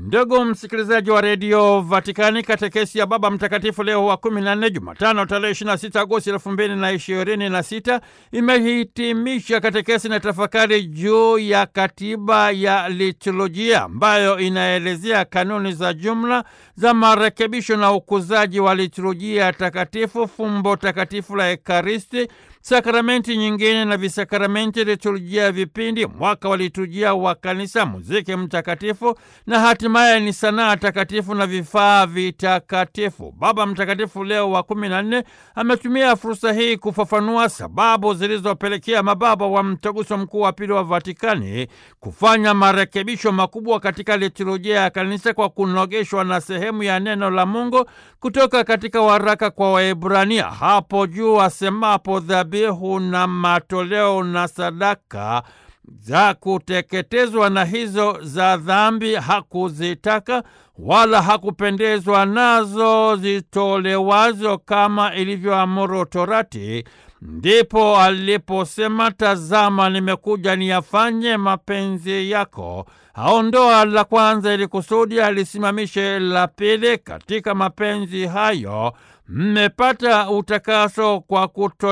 Ndugu msikilizaji wa redio Vatikani, katekesi ya Baba Mtakatifu Leo wa 14 Jumatano tarehe 26 Agosti 2026 imehitimisha katekesi na tafakari juu ya katiba ya liturujia ambayo inaelezea kanuni za jumla za marekebisho na ukuzaji wa liturujia takatifu, fumbo takatifu la Ekaristi, sakramenti nyingine na visakramenti, liturujia ya vipindi, mwaka wa liturujia wa kanisa, muziki mtakatifu na hatimaye ni sanaa takatifu na vifaa vitakatifu. Baba Mtakatifu Leo wa kumi na nne ametumia fursa hii kufafanua sababu zilizopelekea mababa wa Mtaguso Mkuu wa Pili wa Vatikani kufanya marekebisho makubwa katika liturujia ya kanisa kwa kunogeshwa na sehemu ya neno la Mungu kutoka katika waraka kwa Waebrania hapo juu asemapo dhabihu na matoleo na sadaka za kuteketezwa na hizo za dhambi hakuzitaka wala hakupendezwa nazo zitolewazo kama ilivyoamuru Torati. Ndipo aliposema, tazama, nimekuja niyafanye mapenzi yako. Aondoa la kwanza ili kusudi alisimamishe la pili. Katika mapenzi hayo mmepata utakaso kwa kuto